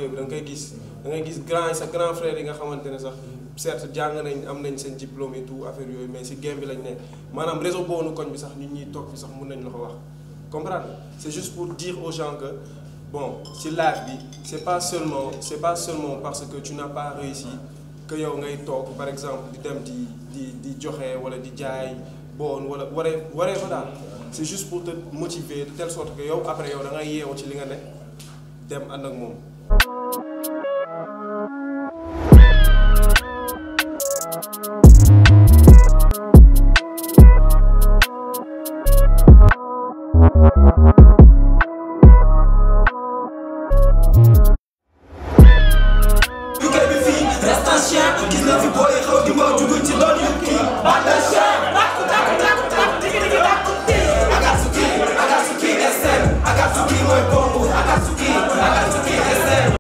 banlieue bi da nga koy gis da ngay gis grand yi sa grand frère yi nga xamante ne sax certes jàng nañ am nañ seen diplôme et tout affaire yooyu mais si game bi lañ ne maanaam réseau boonu koñ bi sax nit ñi toog fi sax mun nañ la ko wax comprendre c'est juste pour dire aux gens que bon ci live bi c'est pas seulement c'est pas seulement parce que tu n'as pas réussi que yow ngay toog par exemple di dem di di di joxe wala di jaay bon wala waree waree fa daal c'est juste pour te motiver de telle sorte que yow après yow da ngay yeewu ci li nga ne dem ànd ak moom